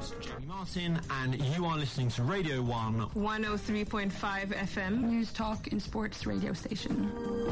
is Jamie Martin, and you are listening to Radio 1. 103.5 FM. News Talk and Sports radio station.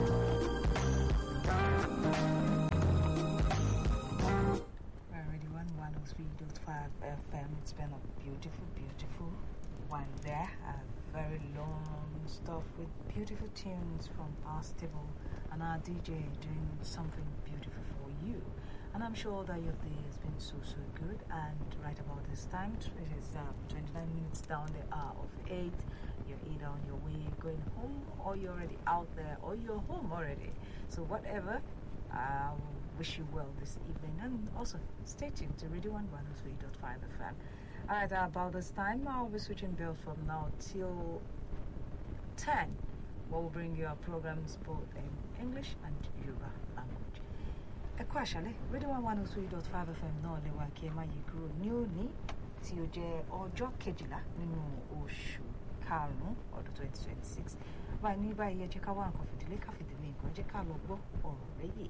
Already one one oh three dot five FM. It's been a beautiful, beautiful one there. Uh, very long stuff with beautiful tunes from our stable and our DJ doing something beautiful for you. And I'm sure that your day has been so so good. And right about this time, it is uh, 29 minutes down the hour of eight. You're either on your way going home, or you're already out there, or you're home already. So whatever. Um, wish you well this evening and also stay tuned to Radio 1 103.5 FM. Alright, uh, about this time, I'll be switching bill from now till 10. We'll bring you our programs both in English and Yoruba language. Ẹ kú àṣálẹ́, Radio 1 103.5 FM náà lè wá kí ẹ má yí kúrò ní òní tí ó jẹ́ ọjọ́ kejìlá nínú oṣù karùn-ún ọdún 2026. Báyìí ní báyìí ẹ jẹ́ ká wá nǹkan fìdílé ká fìdílé nǹkan jẹ́ ká lọ gbọ́ ọ̀rọ̀ lẹ́yìn.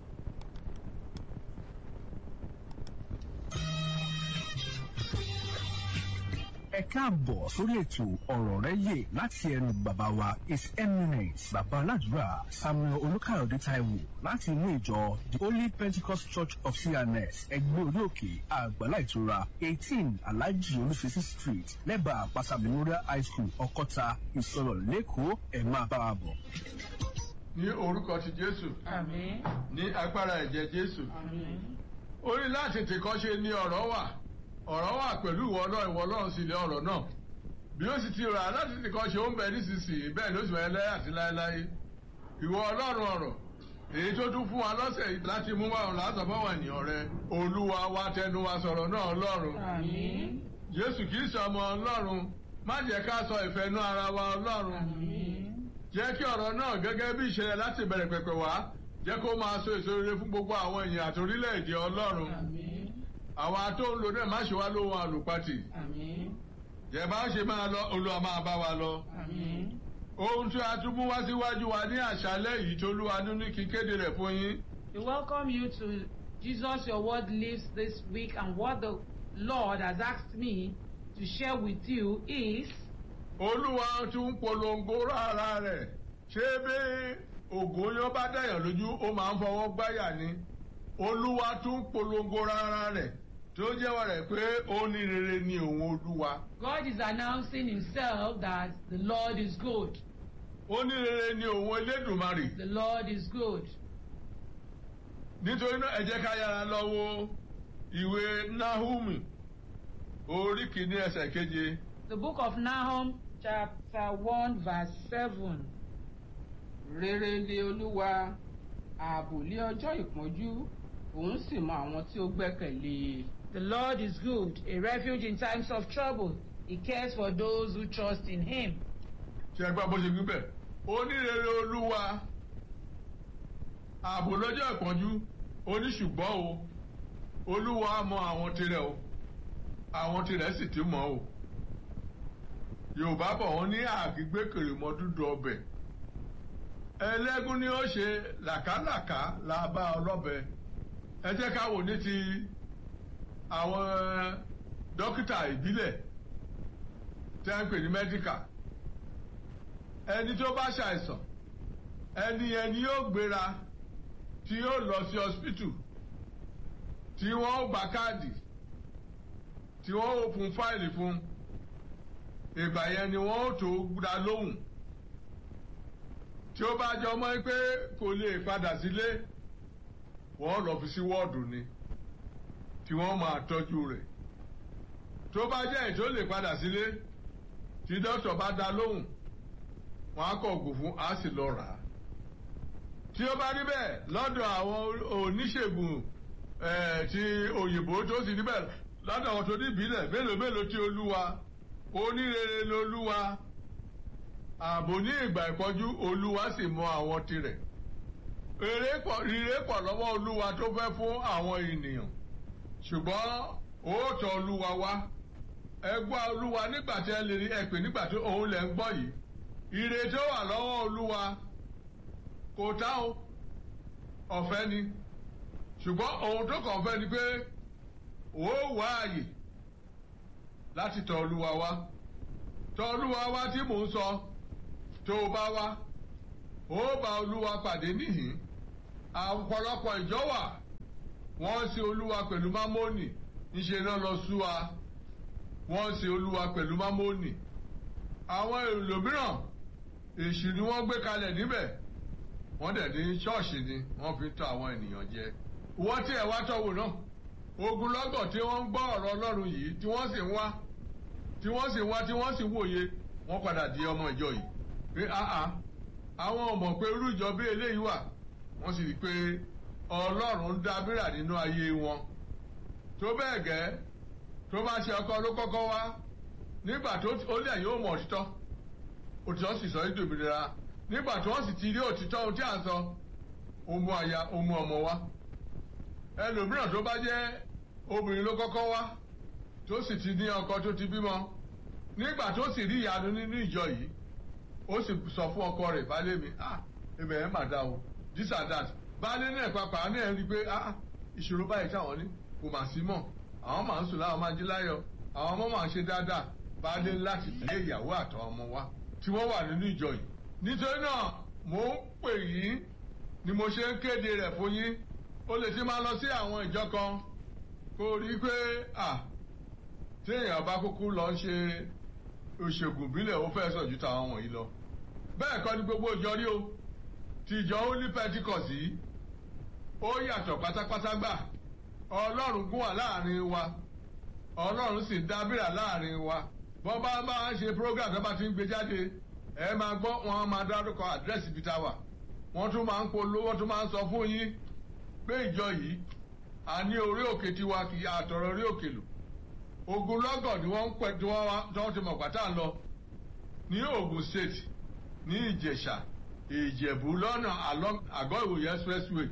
ẹ káàbọ̀ sórí ètò ọ̀rọ̀ rẹ yè láti ẹnu bàbá wa his eminence bàbá aládùúrà samuel olùkàyọ̀dé taiwo láti inú ìjọ the holy pentecost church of cns ẹgbẹ́ orí òkè àgbàlá ìtura eighteen alhaji olùfẹ́sí street lẹ́bàá àpáta memorial high school ọkọ́ta ìsọ̀rọ̀ lẹ́kọ̀ọ́ ẹ̀ máa bá wa bọ̀. ní orúkọ ti jésù Àmín. ní agbára ẹ̀jẹ̀ jésù Àmín. orí láti tìkọ́ṣe ni ọ̀rọ̀ wà ọ̀rọ̀ wà pẹ̀lú ìwọ náà ìwọ náà sì lé ọ̀rọ̀ náà bí ó sì ti rà láti tìkọ́ṣe ó ń bẹ nísinsìnyí bẹ́ẹ̀ ló sì wẹ̀ lẹ́yà àti láéláé ìwọ ọlọ́run ọ̀rọ̀ èyí tó tún fún wa lọ́sẹ̀ yìí láti mú wa ọ̀rọ̀ láti fọwọ́ ènìyàn rẹ olúwa wa tẹnu wa sọ̀rọ̀ náà ọlọ́run Àmín. jésù kì í sọmọ ọlọ́run má jẹ́ ká sọ ìfẹ́nú ara wa ọlọ́run Àmín. jẹ́ kí ọ̀rọ̀ náà gẹ́gẹ́ bí ìṣẹ̀lẹ̀ láti bẹ̀rẹ̀ pẹ̀pẹ̀ wá jẹ́ kó máa so èso rere fún gbogbo àwọn èèyàn àti orílẹ̀-èdè ọlọ́run Àmín. àwa tó ń lo náà má ṣe wá lóhun àlùpàtì Àmín. jẹ́ bá ṣe máa lọ olúwa máa bá wa lọ. Àmín. ohun tí a tún mú wá síwájú wa ní àṣálẹ́ yìí tó lúwa ní kí kéde rẹ̀ fún yín. We welcome you to Jesus Your Word Lives this week, and what the Lord has asked me to share with you is olúwa tún polongo rárá rẹ̀ ṣé bí ògùnyán bá dẹ̀yàn lójú ó máa ń fọwọ́ gbáyà ni olúwa tún polongo rárá rẹ̀ tó jẹ́wọ́ rẹ̀ pé ó ní rere ni òun olúwa God is announcing Himself that the Lord is good. ó ní rere ni òun elédùnmarè The Lord is good. nítorí náà ẹ jẹ́ ká yára lọ wo ìwé nahumi orí kìíní ẹsẹ̀ keje The book of Nahum, chapter 1, verse 7. rere lé olúwa ààbò lé ọjọ́ ìpọ́njú òun sì mọ àwọn tí ó gbẹ́kẹ̀lé e. The Lord is good, a refuge in times of trouble. He cares for those who trust in Him. ṣe ẹgbẹ́ bó ṣe gbí bẹ̀ ó ní rere olúwa ààbò lọ́jọ́ ìpọ́njú ó ní ṣùgbọ́n o olúwa mọ àwọn tirẹ̀ o àwọn tirẹ̀ sì ti mọ̀ o yorùbá bọ̀ wọ́n ní àgbégbèkèrè mọ́ dúdú ọbẹ̀ ẹlẹ́gún ni ó ṣe làkàlàkà la bá ọlọ́bẹ ẹ jẹ́ ká wò ní ti àwọn dókítà ìbílẹ̀ tí a ń pè ní mẹ́díkà ẹni tó bá ṣàìsàn ẹni ẹni yóò gbéra tí yóò lọ sí hospital tí wọ́n ó gba káàdì tí wọ́n ó fún fáìlì fún ìgbà yẹn ni wọ́n ó tó dá lóhùn tí ó bá jọ mọ́ pé kò lè padà sílé wọ́n lọ fi sí wọ́ọ̀dù ni tí wọ́n máa tọ́jú rẹ̀ tó bá jẹ́ èyí tó lè padà sílé tí dókítà bá dá lóhùn wọ́n á kọ ògùn fún á sì lọ rà á tí ó bá rí bẹ́ẹ̀ lọ́dọ̀ àwọn oníṣègùn eh, ti òyìnbó tó sì rí bẹ́ẹ̀ lọ́dọ̀ àwọn tó ní ìbílẹ̀ mélòó mélòó tí olúwa onírere lolúwa ààbò ní ìgbà ìpọ́jú olúwa sì mọ àwọn tirẹ̀ èrè pọ̀ rírè pọ̀ lọ́wọ́ olúwa tó fẹ́ fún àwọn ènìyàn ṣùgbọ́n òótọ́ olúwa wá ẹ gbọ́ olúwa nígbà tí ẹ lè rí ẹ pè nígbà tí òun lẹ̀ ń gbọ́ yìí ire tó wà lọ́wọ́ olúwa kò tá o ọ̀fẹ́ ni ṣùgbọ́n ohun tó kàn fẹ́ ni pé ó wá àyè láti tọ̀ olúwa wá tọ̀ olúwa wá tí mò ń sọ tó o bá wá ó bá olúwa pàdé níhìn ọ̀pọ̀lọpọ̀ ìjọ wà wọ́n ń sin olúwa pẹ̀lú mámónì níṣẹ́ náà lọ sú wa wọ́n ń sin olúwa pẹ̀lú mámónì àwọn èlò mìíràn èṣù ni wọ́n gbé kalẹ̀ níbẹ̀ wọ́n dẹ̀ ní ṣọ́ọ̀ṣì ni wọ́n fi tọ́ àwọn ènìyàn jẹ wọ́n tí ẹ̀ wá tọ́wò náà ogunlọ́gọ̀ tí wọ́n ń gbọ́ ọ̀rọ̀ ọlọ́run yìí tí wọ́n sì ń wá tí wọ́n sì ń wá tí wọ́n sì ń wòye wọ́n padà di ọmọ ìjọ yìí pé áá àwọn ọmọ pé irú ìjọ bí eléyìí wà wọ́n sì rí i pé ọlọ́run ń dábìrà nínú ayé wọn tó bẹ́ẹ̀ gẹ́ tó bá ṣe ọkọ ló kọ́kọ́ wá nígbà tó ó lè yóò mọ̀ òtítọ́ òtítọ́ sì sọ èdè òmìnira nígbà tí wọ́n sì ti rí òtítọ́ ohun tí à ń sọ ó mú aya ó mú ọmọ wá ẹlòmíràn tó bá jẹ́ obìnrin ló kọ́kọ́ wá tó sì ti ní ọkọ tó ti bímọ nígbà tó sì rí ìyanu nínú ìjọ yìí ó sì sọ fún ọkọ rẹ̀ baálé mi ah ibẹ̀ yẹn mà dá o this and that baálé náà pàpà náà rí i pé ah ìṣòro báyìí táwọn ní kò mà sí mọ́ àwọn máa ń sùn láwọn máa jí láyọ̀ àwọn ọmọ máa ń ṣe dáadáa baálé láti lé ìyàwó àtàwọn ọmọ wa tí wọ́n wà nínú ìjọ yìí nítorí náà mò ń pè yín ni mo ṣe ń kéde rẹ̀ fún yín ó lè ti máa lọ sí àwọn ìjọ kan kó rí i pé à téèyàn bá kúkú lọ ṣe òṣègùn bílẹ̀ ó fẹ́ sàn ju tàwọn wọ̀nyí lọ bẹ́ẹ̀ kọ́ ni gbogbo ìjọ rí o ti ìjọ holy pentecost yìí ó yàtọ̀ pátápátá gbà ọlọ́run gún wà láàrin wa ọlọ́run sì dábìrà láàrin wa bọ́n bá bá ń ṣe program tó bá ti ń gbé jáde ẹ máa gbọ́ wọn máa dárúkọ àdírẹ́sì ibi tá a wà wọ́n tún máa ń polówó wọ́n tún máa ń sọ fún yín pé ìjọ yìí a ní orí òkè tiwa kì í àtọ̀rọ̀ orí òkè lò ogunlọ́gọ̀ ni wọ́n ń pẹ́ tí wọ́n ti mọ̀ pátá lọ ní Ògùn state ní Ìjẹ̀ṣà Ìjẹ̀bú lọ́nà àgọ́ ìwòye expressway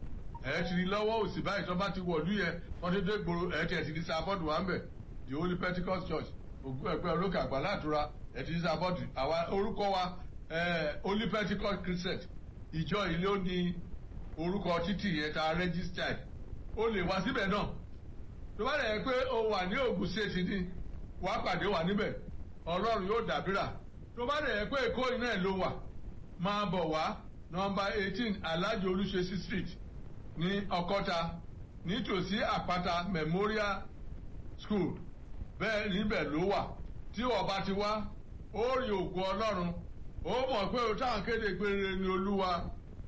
ẹ̀ ti rí lọ́wọ́ òsì báyìí tó bá ti wọ̀lú yẹn wọ́n ti dé gbòòrò ẹ̀ ti ẹ̀ ti di sáfọ́dù wà ń bẹ̀ the Holy Pentecost Church ògùn ẹ̀pẹ́ olókè àgbàlá àtúrà ẹ̀ ti di sáfọ́dù àwa orúkọ wa Holy Pentecost Christian ìjọ ilé ó ní orúkọ títì yẹn ta registered ó lè wá síbẹ̀ náà tó bá rẹ̀ pé o wà ní Ògùn state ní wàá pàdé wà níbẹ̀ Ọlọ́run yóò dàbírà tó bá rẹ̀ pé Èkó iná ẹ̀ ló wà máa bọ̀ wá nọmba eighteen Alhaji Olúṣesí street ní Ọ̀kọ́ta nítòsí Àpáta Memorial School bẹ́ẹ̀ níbẹ̀ ló wà tí wọ́n bá ti wá ó rí ògo Ọlọ́run ó mọ̀ pé o táwọn kéde pé rere ni Olúwa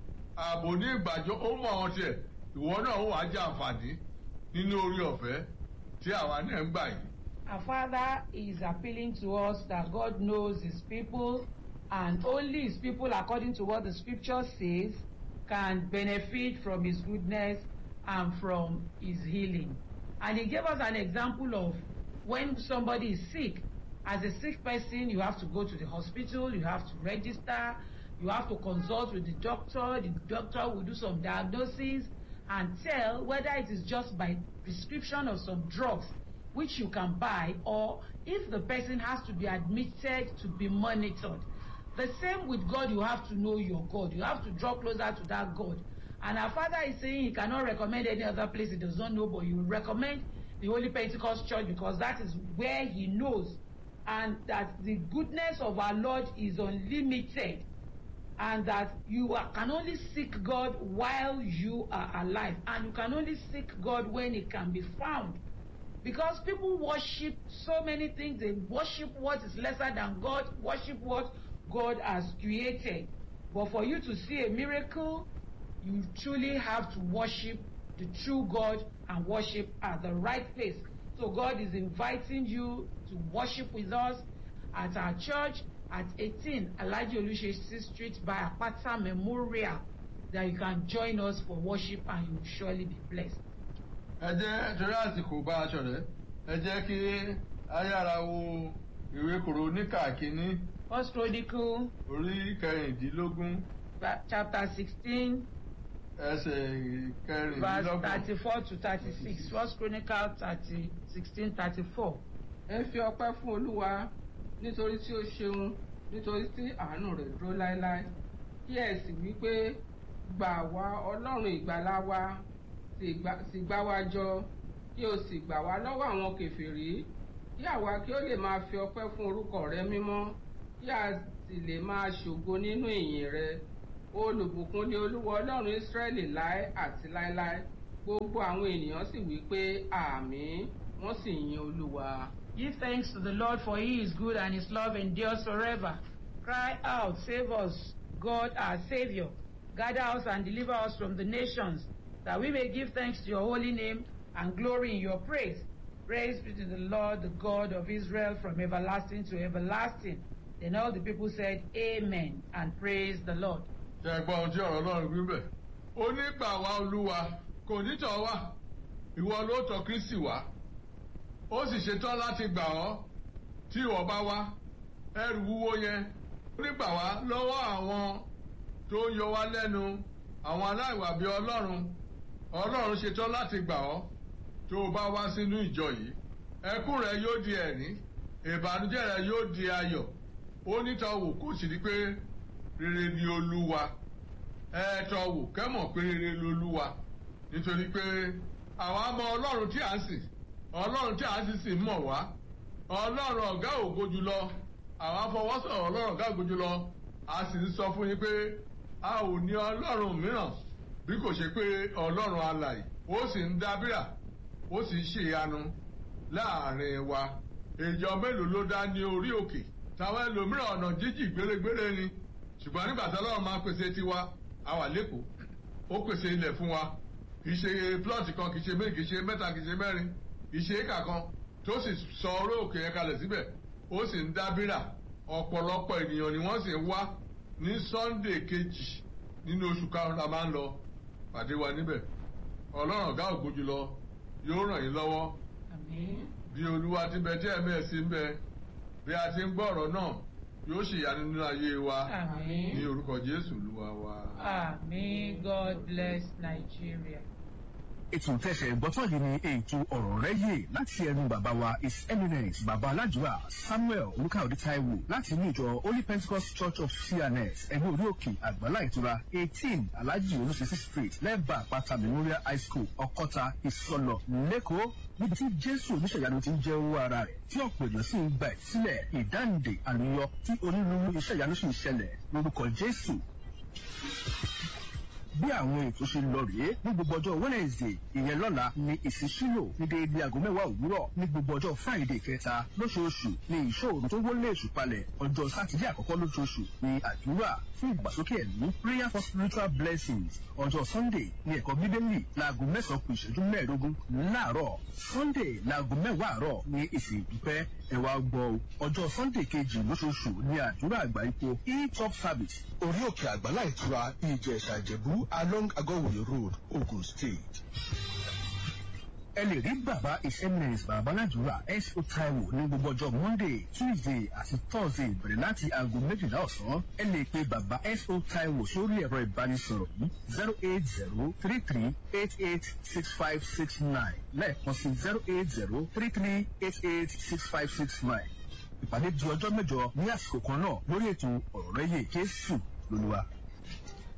ààbò ní ìgbàjọ ó mọ̀ ọ́n tiẹ̀ ìwọ náà ó wàá jẹ àǹfààní nínú orí ọ̀fẹ́ tí àwa náà ń gbà yìí. Our Father is appealing to us that God knows His people and only His people, according to what the scripture says, can benefit from His goodness and from His healing. And He gave us an example of when somebody is sick. As a sick person, you have to go to the hospital, you have to register, you have to consult with the doctor. The doctor will do some diagnosis and tell whether it is just by prescription of some drugs which you can buy or if the person has to be admitted to be monitored. The same with God, you have to know your God. You have to draw closer to that God. And our Father is saying he cannot recommend any other place he does not know, but you recommend the Holy Pentecost Church because that is where he knows and that the goodness of our Lord is unlimited and that you are, can only seek God while you are alive and you can only seek God when it can be found because people worship so many things they worship what is lesser than God worship what God has created but for you to see a miracle you truly have to worship the true God and worship at the right place so God is inviting you to worship with us at our church at 18 Alhaji Olusegun Street by Apata Memorial that you can join us for worship and you will surely be blessed. ẹ jẹ́ torí àsìkò bá aṣọ rẹ̀ ẹ jẹ́ kí ayára wo ìwé kòróníkà kínní First Chronicle orí kẹrìndínlógún chapter sixteen ẹsẹ̀ verse kẹrìndínlọ́gbọ̀n. thirty-four to thirty-six First Chronicle thirty sixteen thirty-four. ẹ fi ọpẹ́ fún olúwa nítorí tí ó ṣeun nítorí tí àánú rẹ̀ dúró láéláé kí ẹ sì wí pé gbà wá ọlọ́run ìgbàlà wa sì gbà- sì gbà wá jọ kí o sì gbà wá lọ́wọ́ àwọn kèfèrí kí àwa kí ó lè máa fi ọpẹ́ fún orúkọ rẹ mímọ́ kí a sì lè máa ṣògo nínú ìyìn rẹ olùbùkún ni olúwa ọlọ́run ísírẹ́lì láé àti láéláé gbogbo àwọn ènìyàn sì wí pé àmín wọ́n sì yin olúwa. Give thanks to the Lord, for he is good and his love endures forever. Cry out, save us, God our Savior. Gather us and deliver us from the nations, that we may give thanks to your holy name and glory in your praise. Praise be to the Lord, the God of Israel, from everlasting to everlasting. Then all the people said, Amen, and praise the Lord. ṣe gbọ́ ohun tí ọ̀rọ̀ ọlọ́run wí bẹ̀. ó ní gbà wá olúwa kò ní tọ̀ wá ìwọ ló tọ̀ kristi wá ó sì ṣetán láti gbà ọ́ tí ìwọ bá wá ẹrù wúwo yẹn ó ní gbà wá lọ́wọ́ àwọn tó ń yọ wá lẹ́nu àwọn aláìwà bíi ọlọ́run ọlọ́run ṣetán láti gbà ọ́ tó o bá wá sínú ìjọ yìí ẹkún rẹ yóò di ẹ̀rín ìbànújẹ́ rẹ yóò di ayọ̀ ó ní tọ́ wò kó sì rí pé rere ni olúwa ẹ tọ́ wò kẹ́mọ̀ pé rere lolúwa nítorí pé àwa mọ ọlọ́run tí à ń sìn ọlọ́run tí à ń sìn sì mọ̀ wá ọlọ́run ọ̀gá ògo jùlọ àwa fọwọ́sọ̀rọ̀ ọlọ́run ọ̀gá ògo jùlọ a sì ń sọ fún yín pé a ò ní ọlọ́run mìíràn bí kò ṣe pé ọlọ́run alàyè ó sì ń dábìrà ó sì ń ṣèyanu láàrin wa ìjọ mélòó ló dá ní orí òkè táwọn ẹlòmíràn ọ̀nà jíjì gbérégbéré ni ṣùgbọ́n nígbà tí ọlọ́run máa ń pèsè tiwa a wà lẹ́kọ̀ọ́ ó pèsè ilẹ̀ fún wa kì í ṣe plọ́ọ̀tì kan kì í ṣe méjì kì í ṣe mẹ́ta kì í ṣe mẹ́rin kì í ṣe éka kan tó sì sọ orí òkè yẹn kalẹ̀ síbẹ̀ ó sì ń dábìrà ọ̀pọ̀lọpọ̀ ènìyàn ni wọ́n sì ń wá ní sunday kejì nínú oṣù karùn-ún la máa ń lọ pàdé wa níbẹ̀ ọlọ́run ọ̀gá ògo jùlọ yóò ràn yín lọ́wọ́ Amen. bí olúwa ti bẹ tí ẹ̀mí ẹ̀ sí ń bẹ bí a ti ń gbọ́ ọ̀rọ̀ náà yóò ṣèyanu nínú ayé wa Amen. ní orúkọ jésù olúwa wa. Amen. God bless Nigeria. ètò tẹ̀sẹ̀ gbọ́tọ̀ yìí ni ètò ọ̀rọ̀ rẹ̀ yé láti ẹnu bàbá wa his eminence bàbá aládùúrà samuel olùkàwé taiwo láti inú ìjọ holy pentecost church of cns ẹgbẹ́ orí òkè àgbàlá ìtura eighteen alhaji olùsísí street lẹ́bàá àpáta memorial high school ọkọ́ta ìsọlọ lẹ́kọ̀ọ́ níbi tí jésù oníṣẹ̀yanu ti ń jẹ́ owó ara rẹ̀ tí ọ̀pọ̀ èèyàn sì ń gba ìsílẹ̀ ìdáǹdè àlùyọ tí onírúurú iṣẹ́ ìyanu sì ń ṣẹlẹ̀ lórúkọ jésù bí àwọn ètò ṣe lọ rèé ní gbogbo ọjọ́ wednesday ìyẹn lọ́la ní ìsísílò ní déédéé aago mẹ́wàá òwúrọ̀ ní gbogbo ọjọ́ friday kẹta lóṣooṣù ní ìṣòro tó wọlé èṣù palẹ̀ ọjọ́ sátidé àkọ́kọ́ lóṣooṣù ní àdúrà fún ìgbàsókè ẹ̀mí prayer for spiritual blessings ọjọ́ sunday ní ẹ̀kọ́ bíbélì láago mẹ́sàn-án kù ìṣẹ́jú mẹ́ẹ̀ẹ́dógún láàárọ̀ sunday láago mẹ́wàá àárọ̀ ní ìsìn ìdúpẹ́ ẹ̀wà gbọ́ ọjọ́ sunday kejì lóṣooṣù ní àdúrà àgbà ipò e-top service orí òkè àgbàlá ìtura ìjẹ̀ṣà ìjẹ̀bú along agowoye road ogun state. ẹ lè rí bàbá his eminence bàbá aládùúrà s.o. taiwo ní gbogbo ọjọ́ monday tuesday àti thursday bẹ̀rẹ̀ láti aago méjìlá ọ̀sán ẹ lè pe bàbá s.o. taiwo sórí ẹ̀rọ ìbánisọ̀rọ̀ yìí zero eight zero three three eight eight six five six nine lẹ́ẹ̀kan sí zero eight zero three three eight eight six five six nine ìpàdé di ọjọ́ mẹ́jọ ní àsìkò kan náà lórí ètò ọ̀rọ̀ rẹ̀ yé jésù lóluwa.